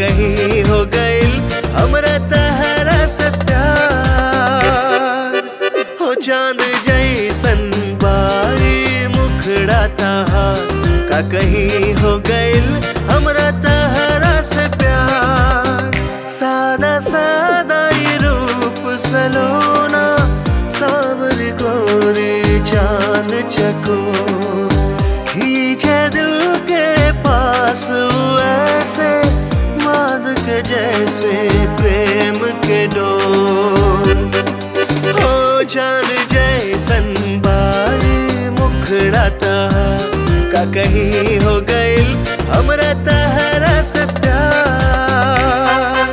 कहीं हो गइल हमरा तहरा से प्यार हो चांद जैसन बाई मुखड़ा तहार का कहीं हो गइल हमरा तहरा से प्यार सादा सादा ये रूप सलोना सावर गोरी चांद चको खींचे दिल के पास ऐसे माद के जैसे प्रेम के डोर हो चांद जैसन बाई मुखड़ा तहार का कहीं हो गइल हमरा तहरा से प्यार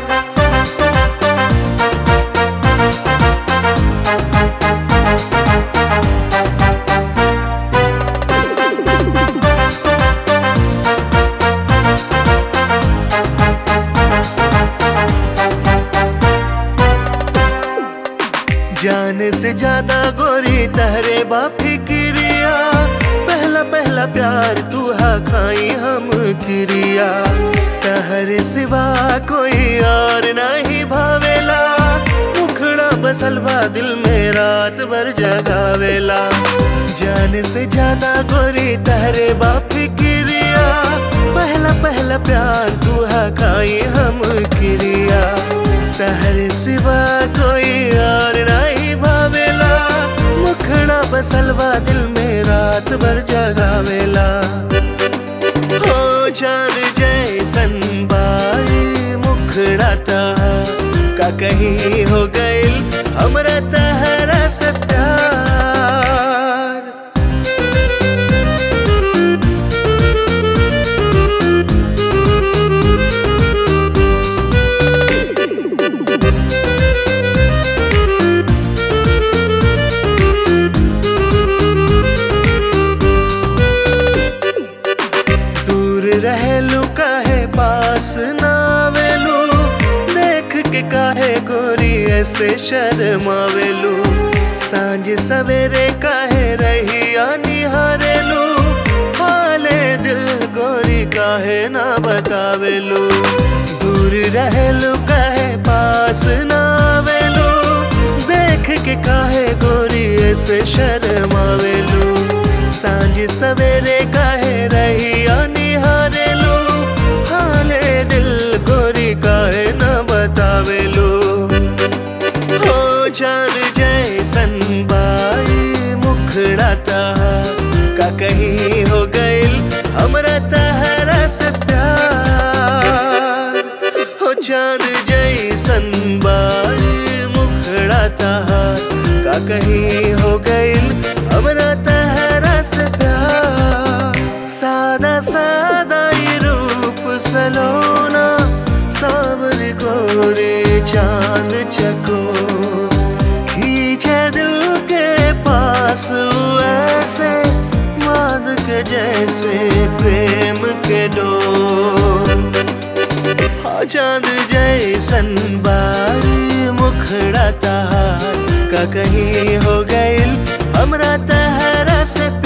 जान से ज्यादा गोरी तहरे बाफिक्रिया पहला पहला प्यार तू हा खाई हम क्रिया तहरे सिवा कोई और नहीं भावेला मुखड़ा बसल बा दिल में रात भर जगावेला जान से ज्यादा गोरी तहरे बाफिक्रिया पहला पहला प्यार तू हा खाई हम क्रिया तहरे सिवा कोई और नहीं भावेला मुखड़ा बसलवा दिल में रात भर जगावेला हो चांद जैसन बाई मुखड़ा तहार का कहीं हो गइल हमरा तहरा से प्यार दूर रहेलू काहे पास ना आवेलू देख के काहे गोरी ऐसे शर्मावेलू सांझ सवेरे काहे रही निहारेलू हाले दिल गोरी काहे ना बतावेलू दूर रहेलू काहे पास ना आवेलू देख के काहे गोरी ऐसे शर्मावेलू सांझ सवेरे काहे रही निहारेलू हाले दिल गोरी काहे न बतावेलू हो चांद जैसन बाई मुखड़ा तहार का कहीं हो गइल हमरा तहरा से प्यार हो चांद जैसन बाई मुखड़ा तहार का कहीं हो गइल हमरा तहरा से प्यार सादा सादा ये रूप सलोना सावर गोरे चांद चको खींचे दिल के पास ऐसे माद के जैसे प्रेम के डोर हाँ चांद जैसन बाई मुखड़ा तहार का कहीं हो गइल हमरा तहरा से